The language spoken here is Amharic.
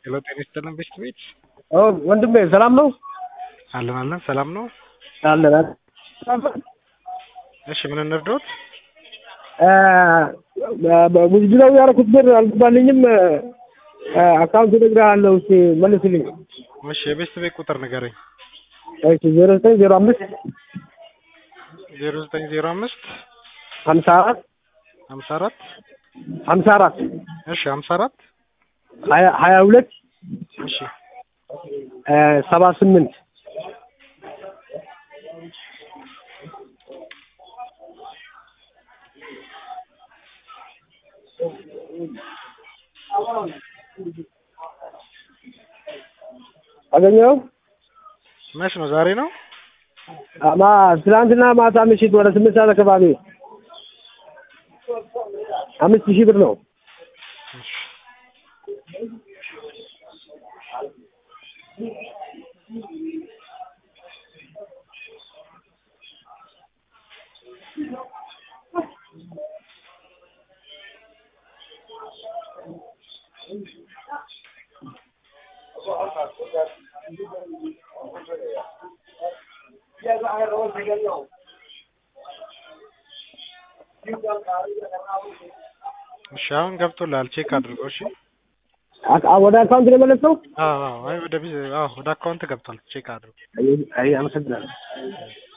ሄሎ ጤና ይስጥልን ቤስት ቤት ወንድሜ ሰላም ነው? አለን አለን ሰላም ነው። አለን እሺ ምን እንርዳዎት? ሙዚቃው ያደረኩት ብር አልገባልኝም። አካውንት እነግርሃለሁ፣ እስኪ መልስልኝ። እሺ የቤስት ቤት ቁጥር ንገረኝ። እሺ ዜሮ ዘጠኝ ዜሮ አምስት ዜሮ ዘጠኝ ዜሮ አምስት ሀምሳ አራት ሀምሳ አራት ሀምሳ አራት እሺ ሀምሳ አራት ሀያ ሀያ ሁለት እሺ ሰባ ስምንት አገኘው መች ነው? ዛሬ ነው። አማ ትናንትና ማታ ምሽት ወደ ስምንት ሰዓት አካባቢ አምስት ሺህ ብር ነው። እሺ አሁን ገብቶልሃል። ቼክ አድርገው። እሺ ወደ አካውንት ነው የመለሰው? አዎ አዎ፣ አይ ወደ ቢዝ አዎ ወደ አካውንት ገብቷል። ቼክ አድርገው። አይ አመሰግናለሁ።